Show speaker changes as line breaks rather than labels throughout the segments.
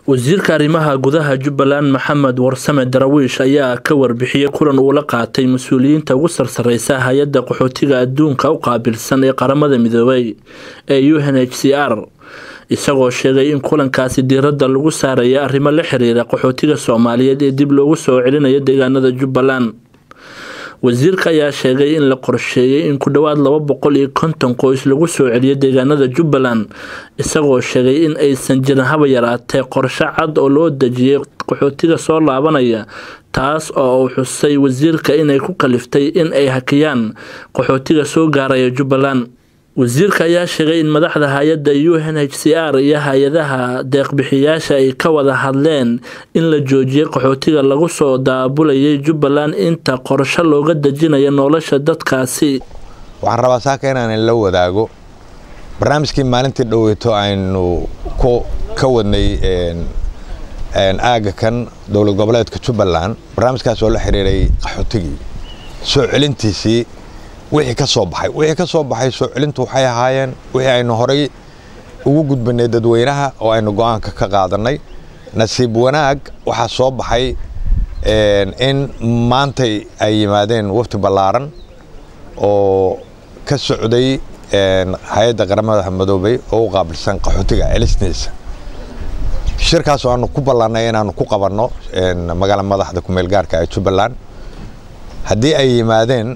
wasiirka arrimaha gudaha jubbaland maxamed warsame darawiish ayaa ka warbixiyey kulan uu la qaatay mas-uuliyiinta ugu sarsareysa hay-adda qaxootiga adduunka u qaabilsan ee qaramada midoobay ee u n h c r isagoo sheegay in kulankaasi diiradda lagu saaraya arrimo la xiriira qaxootiga soomaaliyeed ee dib loogu soo celinayo deegaanada jubbaland wasiirka ayaa sheegay in la qorsheeyay in ku dhowaad laba boqol iyo konton qoys lagu soo celiyo deegaanada jubbaland isagoo sheegay in aysan jirin haba yaraatee qorshe cad oo loo dejiyay qaxootiga soo laabanaya taas oo uu xusay wasiirka inay ku kaliftay in ay hakiyaan qaxootiga soo gaaraya jubbaland wasiirka ayaa sheegay in madaxda hay-adda u n h c r iyo hay-adaha deeqbixiyaasha ay ka wada hadleen in la joojiyay qaxootiga lagu soo daabulayay jubbaland inta qorsho looga dejinayo nolosha dadkaasi
waxaan rabaa saaka inaan la wadaago barnaamijkii maalintii dhoweyto aynu ka wadnay aaga kan dowlad goboleedka jubbaland barnaamijkaas oo la xiriiray qaxootigii soo celintiisii wixii ka soo baxay wixii ka soo baxay soo celintu waxay ahaayeen wixii aynu horay ugu gudbanay dadweynaha oo aynu go-aanka ka qaadanay nasiib wanaag waxaa soo baxay in maantay ay yimaadeen wafti ballaaran oo ka socday hay-adda qaramada madoobey oo u qaabilsan qaxootiga celistiisa shirkaas oo aanu ku ballannay inaanu ku qabanno magaala madaxda kumeel gaarka ee jubbaland haddii ay yimaadeen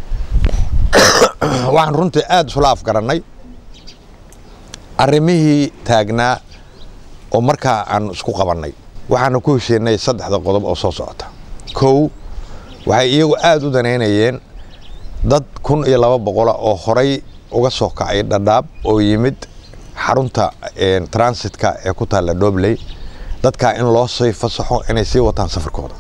waxaan runtii aada isula afgarannay arrimihii taagnaa oo markaa aanu isku qabannay waxaanu ku heshiinay saddexda qodob oo soo socota kow waxay iyagu aada u danaynayeen dad kun iyo laba boqola oo horay uga soo kacay dhadhaab oo yimid xarunta transitka ee ku taalla dhobley dadkaa in loo sii fasaxo inay sii wataan safarkooda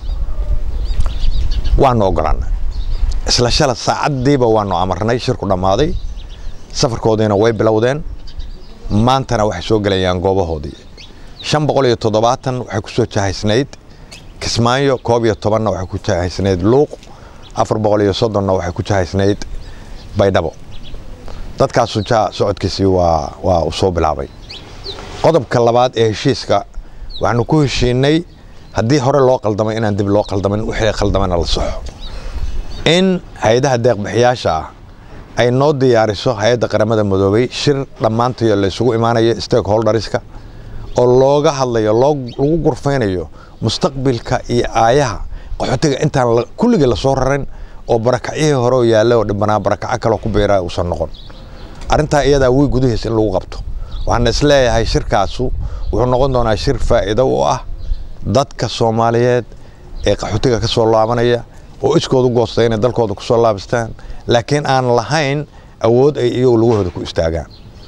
waanu ogolaana isla shala saacaddiiba waanu amarnay shirku dhammaaday safarkoodiina way bilowdeen maantana waxay soo gelayaan goobahoodii shan boqol iyo toddobaatan waxay ku soo jahaysnayd kismaayo koob iyo tobanna waxay ku jahaysnayd luuq afar boqol iyo soddonna waxay ku jahaysnayd baydhabo dadkaasu jaa socodkiisii waa waa u soo bilaabay qodobka labaad ee heshiiska waxaanu ku heshiinay haddii hore loo qaldamay inaan dib loo qaldamin wixii qaldamana la soxo in hay-adaha deeqbixiyaasha ah ay noo diyaariso hay-adda qaramada madoobey shir dhammaantayo la isugu imaanayo stakeholderska oo looga hadlayo lagu gurfaynayo mustaqbilka iyo aayaha qaxootiga intaan kulligii lasoo rarin oo barakacyihii hore oo yaalla oo dhibanaa barakaco kaloo ku biira uusan noqon arrintaa iyadaa wiy gudahiis in lagu qabto waxaan isleeyahay shirkaasu wuxuu noqon doonaa shir faa'iido u ah dadka soomaaliyeed ee qaxootiga ka soo laabanaya oo iskoodu goostay inay dalkooda ku soo laabistaan laakiin aan lahayn awood ay iyagu lugahooda ku istaagaan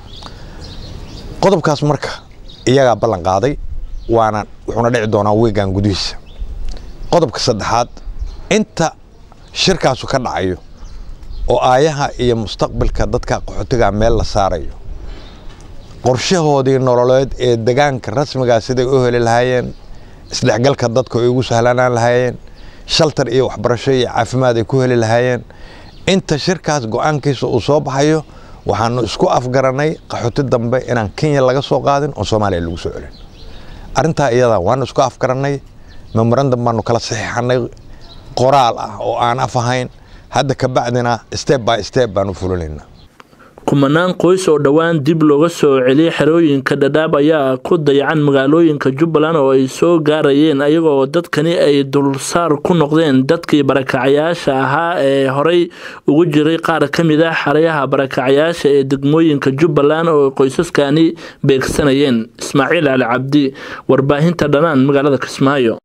qodobkaas marka iyagaa ballan qaaday waana wuxuuna dhici doonaa wiigan gudihiisa qodobka saddexaad inta shirkaasu ka dhacayo oo aayaha iyo mustaqbalka dadka qaxootiga meel la saarayo qorshahoodii nololeed ee degaanka rasmigaa siday u heli lahaayeen isdhexgalka dadka ay ugu sahlanaan lahaayeen shaltar iyo waxbarasho iyo caafimaad ay ku heli lahaayeen inta shirkaas go-aankiisa uu soo baxayo waxaanu isku afgarannay qaxooti dambe inaan kenya laga soo qaadin oo soomaaliya lagu soo celin arrintaa iyada waanu isku afgarannay memorandum baanu kala saxiixanay qoraal ah oo aan af ahayn hadda kabacdina step by step baanu fulinaynaa
kumanaan qoys oo dhowaan dib looga soo celiyay xerooyinka dhadhaab ayaa ku dayacan magaalooyinka jubbaland oo ay soo gaarayeen ayagoo dadkani ay dulsaar ku noqdeen dadkii barakacayaasha ahaa ee horey ugu jiray qaar ka mid ah xerayaha barakacayaasha ee degmooyinka jubbaland oo qoysaskani beegsanayeen ismaaciil cali cabdi warbaahinta dhanaan magaalada kismaayo